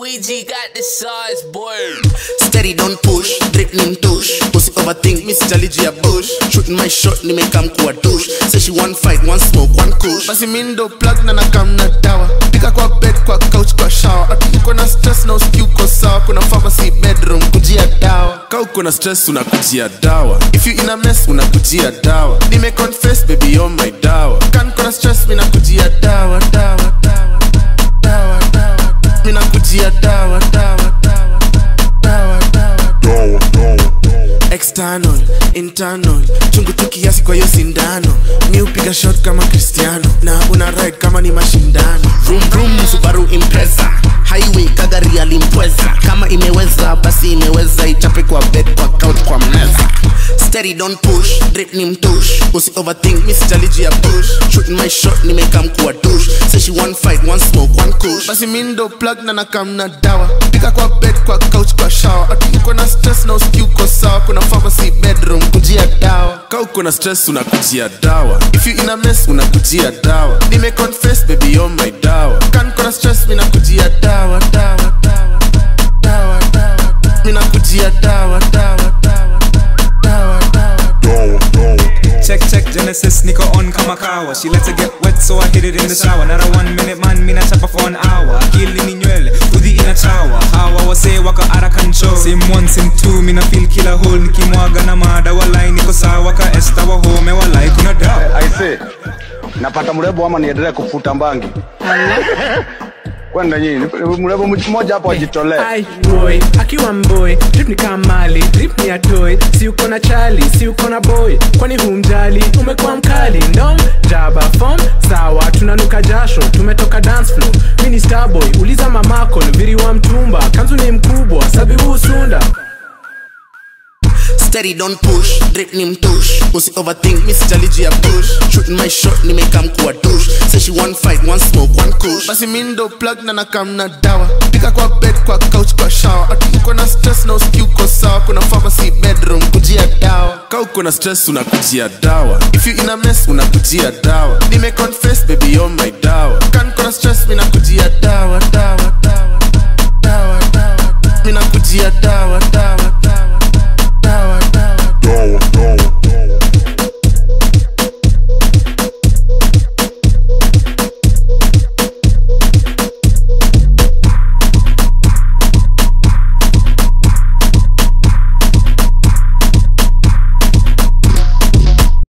Luigi got the size, boy. Steady don't push, drip nim tush Pussy overthink, miss chaliji ya bush Shooting my shot, nimekam kuwa douche Say she one fight, one smoke, one kush Basi mindo plug na nakam na dawa Pika kwa bed, kwa couch, kwa shower Ati uko na stress na uski uko sawa Kuna pharmacy bedroom, kujia dawa ka uko na stress unakujia dawa If you in a mess, unakujia dawa nime confess baby you're my dawa Kan kuna stress, mina kujia dawa, dawa, dawa Dawa, dawa, dawa Mina kujia dawa, dawa, dawa Dawa, dawa external internal chungu tu kiasi kwa hiyo sindano mi upiga shot kama cristiano na una ride kama ni mashindano vroom vroom subaru impreza highway kagari alimpweza kama imeweza basi imeweza ichape kwa bed kwa couch kwa meza steady don't push drip ni mtush usi overthink mi sitaliji ya push shooting my shot nimekam kuwa douche say she one fight one smoke one kush basi mi ndo plug na nakam na dawa pika kwa bed kwa couch kwa shower ati uko na stress na uski uko sawa kuna pharmacy bedroom kujia dawa ka uko na stress unakujia dawa if you in a mess unakujia dawa nime confess baby you're my dawa kan kuna stress mina kujia dawa dawa dawa dawa dawa mina kujia dawa dawa dawa dawa dawa Check, check, Genesis, niko on kama kawa She lets it get wet, so I hit it in the shower Not a one minute man, mina chapa for an hour Akili ni nywele, udhi inachawa Hawa wase waka ara control Sim one, sim two, mina feel kila hole Nikimwaga na mada, walai niko sawa Ka esta wa home, walai kuna dawa aise napata mrembo ama niendelee kufuta mbangi kwenda nyinyi mrembo mmoja hapo ajitolee Ai, boy akiwa mboy drip ni kama mali drip ni atoy si uko na chali si uko na boy kwani humjali umekuwa mkali ndom jaba fom sawa tunanuka jasho tumetoka dance floor mi ni starboy uliza mamako viri wa mtumba kanzu ni mkubwa sabibu usunda steady don't push drip ni mtush usi overthink mi sitaliji ya push shooting my shot nimekam kuwa douche say she one fight one smoke one kush basi mi ndo plug na nakam na dawa pika kwa bed kwa couch kwa shower ati uko na stress na uski uko sawa kuna pharmacy bedroom kujia dawa ka uko na stress unakujia dawa if you in a mess unakujia dawa nime confess baby you're my dawa kan kuna stress mina kujia dawa dawa dawa dawa dawa mina kujia dawa dawa